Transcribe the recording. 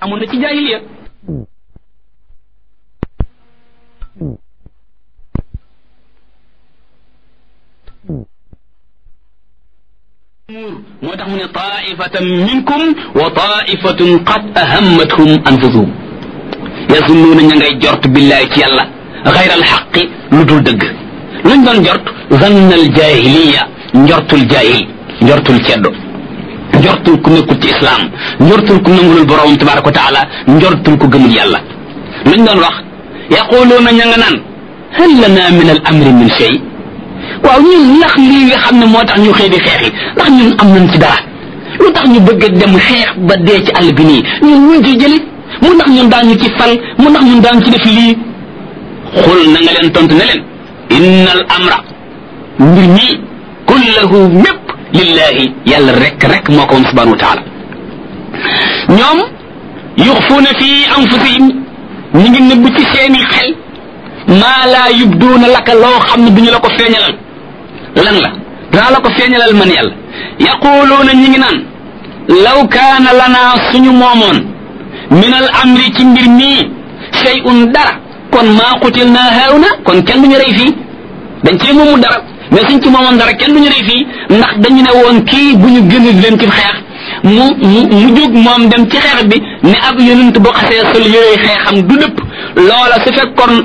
amoon na ci jaahiliya moo tax mu ne taifatan minkum wa taifatun qad ahammathum anfusuhum yasunnuuna ña ngay jort billahi ci yàlla xayra alxaqi lu dul dëgg luñ doon jort zanna al jahiliya njortul jahil njortul ceddo njortul ku nekkul ci islam njortul ku nangulul borom tabaraka wa taala njortul ku gëmul yàlla luñ doon wax yaquluuna ña nga naan hal lana min al amri min shay waaw ñun ndax lii nga xam ne moo tax ñu xëy di xeex yi ndax ñun am nañ ci dara lu tax ñu bëgg a dem xeex ba dee ci àll bi nii ñun ñu ci jëli mu ndax ñun daañu ci fal mu ndax ñun daañu ci def lii xul na nga leen tontu ne leen inna al amra mbir mii kullahu mépp lillahi yàlla rek rek moo ko moom subhanahu wa taala ñoom yuxfuuna fi anfusihim ñu ngi nëbb ci seeni xel maa laa yubduuna laka loo xam ne duñu la ko feeñalal lan la danaa la ko feeñalal man yàlla yaquluuna ñi ngi naan law kaana lanaa suñu moomoon min al amri ci mbir mii shay'un dara kon maa qutil naa haawna kon kenn duñu rey fii dañ cee moomu dara mais suñ ci moomoon dara kenn duñu rey fii ndax dañu ne woon kii bu ñu gën leen ci xeex mu mu mu jóg moom dem ci xeex bi ne ab yonent boo xasee sol yooyu xeexam du dëpp loola su fekkoon